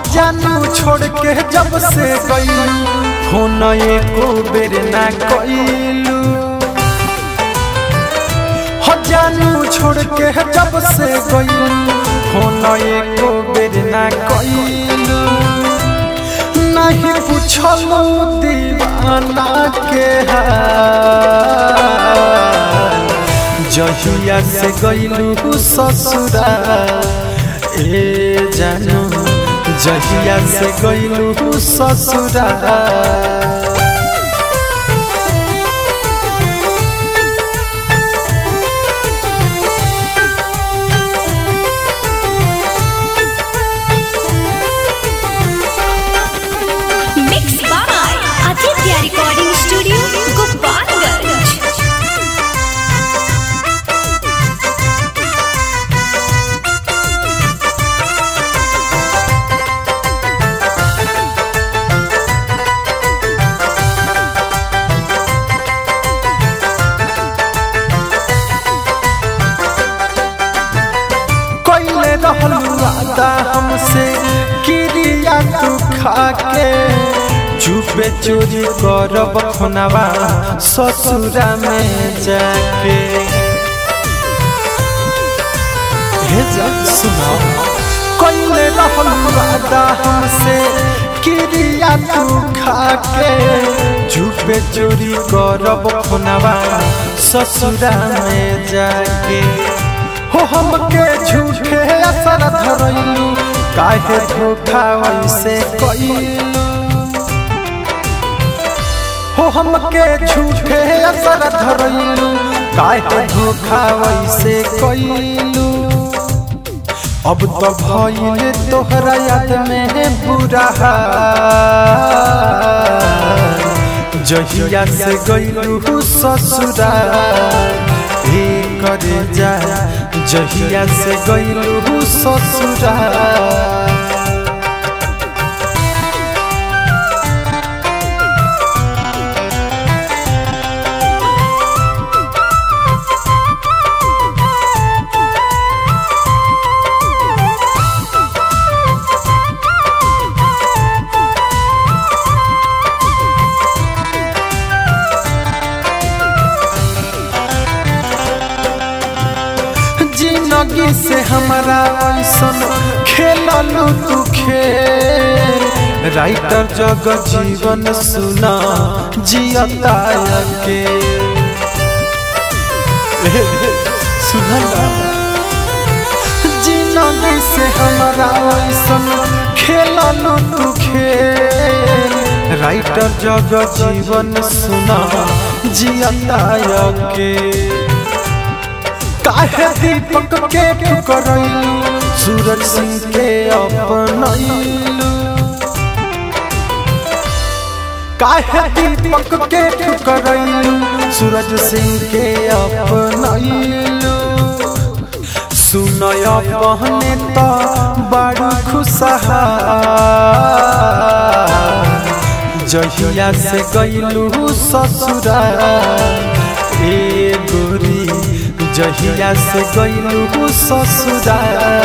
जानू छोड़ के जब से गई फोन एको बेर ना कइलू हो जानू छोड़ के जब से गई फोन एको बेर ना कइलू नहीं पूछलू दीवाना के हाल जहिया से गइलू ससुरा ए जानू जहिया से गइलू ससुरा Mixed by Aditya Recording Studio, Gopalganj. कोइले रहलू वादा हमसे किरिया तू खाके चुपे चोरी करब खुनवा ससुरा में जाके हे जा सुनो कोइले रहलू वादा हमसे किरिया तू खाके चुपे चोरी करब खुनवा ससुरा में जाके हो हमके झूठे असर धरैलू काहे धोखा वैसे कइलू हो हमके झूठे असर धरैलू काहे धोखा वैसे कइलू अब तो भइल तोहरा याद में बुरा हाल जहिया से गइलू ससुरा हे करे जा जहिया से गइलू ससुरा जिंदगी से हमारा ऐसन खेललू तू खेल राइटर जग जीवन सुना जियता के सुनला जिंदगी से हमारा ऐसन खेललू तू खेल राइटर जग जीवन सुना जियता के काहे दीपक के ठुकरैलू सूरज सिंह के अपनैलू काहे दीपक के ठुकरैलू सूरज सिंह के अपनैलू सुनय पहने तो बड़ खुशहाल जहिया से गइलू ससुरा ए गोरी जहिया से गइलू ससुरा